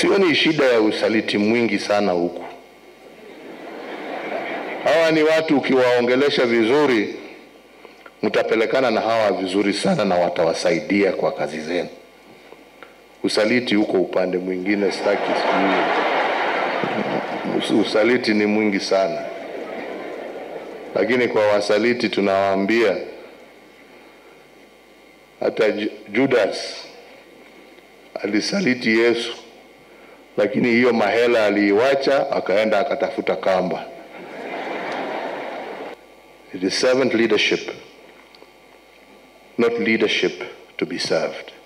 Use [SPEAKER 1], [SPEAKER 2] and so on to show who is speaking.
[SPEAKER 1] Sioni shida ya usaliti mwingi sana huku. Hawa ni watu ukiwaongelesha vizuri, mtapelekana na hawa vizuri sana na watawasaidia kwa kazi zenu. Usaliti huko upande mwingine, sitaki sijui. Usaliti ni mwingi sana, lakini kwa wasaliti tunawaambia hata Ju- Judas alisaliti Yesu, lakini hiyo mahela aliiwacha akaenda akatafuta kamba. It is servant leadership, not leadership to be served.